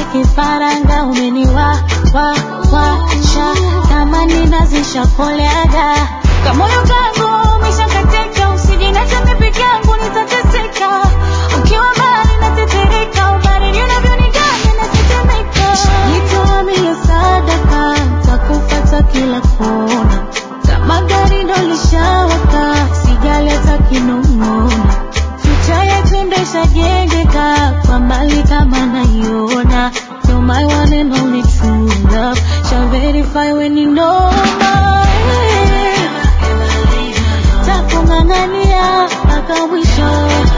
kifaranga umeniwa wa washa tamani nazisha koleaga kamoyo kangu umeshakatika usijinacha mimi peke yangu nitateseka ukiwa mbali natetereka ubaridi unavyoniganya natetemeka jitoa mia sadaka takufata kila kona kama gari ndo lishawaka sijaleta kinong'ona Future yetu ndesha jengeka kwa mbali kama naiona You're my one and only true love Shall verify when you know my Takung'ang'ania mpaka mwisho